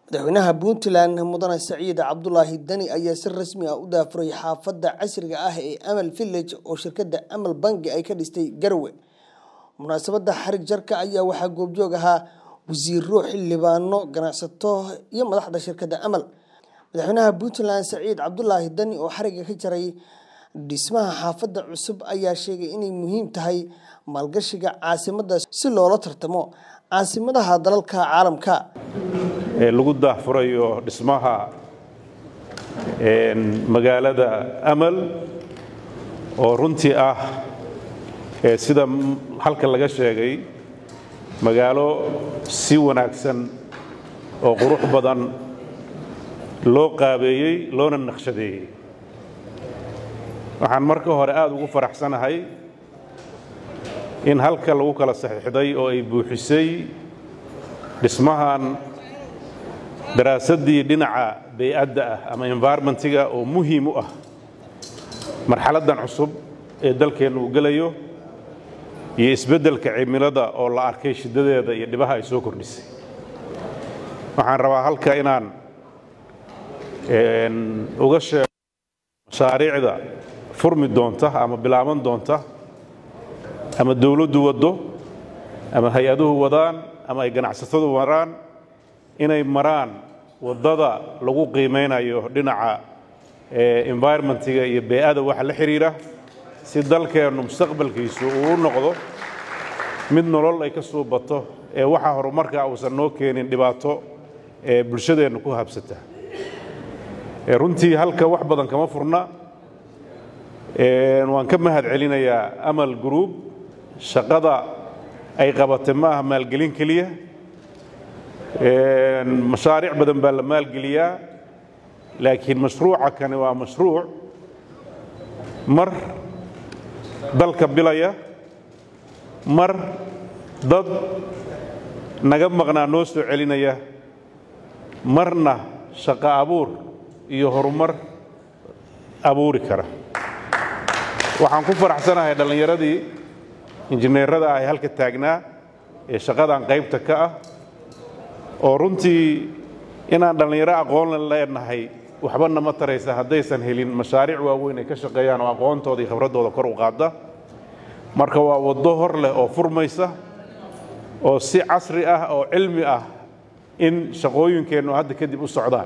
madaxweynaha puntland mudane saciid cabdulaahi dani ayaa si rasmi ah u daafuray xaafadda casriga ah ee amal village oo shirkadda amal bangi ay ka dhistay garowe munaasabadda xarig jarka ayaa waxaa goobjoog ahaa wasiiro xildhibaano ganacsato iyo madaxda shirkadda amal madaxweynaha puntland saciid cabdulaahi dani oo xariga ka jaray dhismaha xaafadda cusub ayaa sheegay inay muhiim tahay maalgashiga caasimadda si loola tartamo caasimadaha dalalka caalamka ee lagu daahfurayo dhismaha magaalada amal oo runtii ah sida halka laga sheegay magaalo si wanaagsan oo qurux badan loo qaabeeyey loona naqshadeeyey waxaan marka hore aad ugu faraxsanahay in halka lagu kala saxiixday oo ay buuxisay dhismahan daraasaddii dhinaca bay'adda ah ama environmentiga oo muhiim u ah marxaladdan cusub ee dalkeennu uu gelayo iyo isbeddelka cimilada oo la arkay shiddadeeda iyo dhibaha ay soo kordhisay waxaan rabaa halka inaan uga sheego mashaariicda furmi doonta ama bilaaban doonta ama dawladdu waddo ama hay-aduhu wadaan ama ay ganacsatadu maraan inay maraan waddada lagu qiimaynayo dhinaca environmentiga iyo bey'ada waxa la xidhiira si dalkeennu mustaqbalkiisu uu u noqdo mid nolol ay ka suu bato ee waxa horumarka uusan noo keenin dhibaato ee bulshadeennu ku habsata runtii halka wax badan kama furna waan ka mahad celinayaa amal group shaqada ay qabatay ma aha maalgelin keliya mashaariic badan baa la maalgeliyaa laakiin mashruuca kani waa mashruuc mar dalka bilaya mar dad naga maqnaa noo soo celinaya marna shaqo abuur iyo horumar abuuri kara waxaan ku faraxsanahay dhallinyaradii injineerada ah ee halka taagnaa ee shaqadan qaybta ka ah oo runtii inaan dhallinyaro aqoon leenahay waxba nama taraysa haddaysan helin mashaariic waaweyn ay ka shaqeeyaan oo aqoontooda iyo khibraddooda kor u qaadda marka waa waddo hor leh oo furmaysa oo si casri ah oo cilmi ah in shaqooyinkeennu hadda kadib u socdaan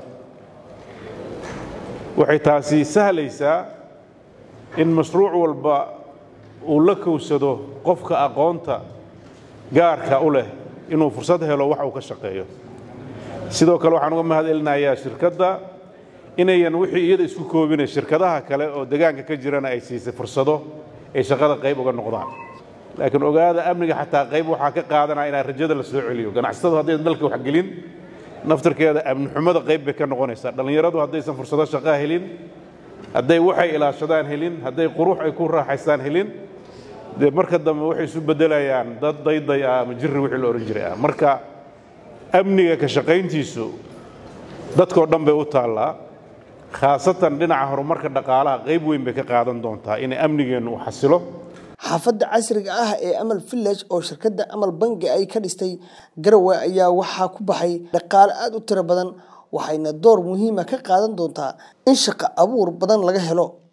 waxay taasi sahlaysaa in mashruuc walba uu la kowsado qofka aqoonta gaarka u leh inuu fursad helo wax uu ka shaqeeyo sidoo kale waxaan uga mahad celinayaa shirkadda inayan wixii iyada isku koobinay shirkadaha kale oo degaanka ka jirana ay siisay fursado ay shaqada qayb uga noqdaan laakiin ogaada amniga xataa qayb waxaa ka qaadanaya inaa rajada la soo celiyo ganacsatadu haddaysan dalka wax gelin naftarkeeda amni xumada qayb bay ka noqonaysaa dhallinyaradu haddaysan fursado shaqaa helin hadday waxay ilaashadaan helin hadday qurux ay ku raaxaystaan helin dee marka dambe waxay isu beddelayaan dad dayday ah ama jirri wixii la odhan jiray ah marka amniga ka shaqayntiisu dadkoo dhan bay u taallaa khaasatan dhinaca horumarka dhaqaalaha qayb weyn bay ka qaadan doontaa inay amnigeennu u xasilo xaafadda casriga ah ee amal village oo shirkadda amal bangi ay ka dhistay garowe ayaa waxaa ku baxay dhaqaale aada u tiro badan waxayna door muhiima ka qaadan doontaa in shaqo abuur badan laga helo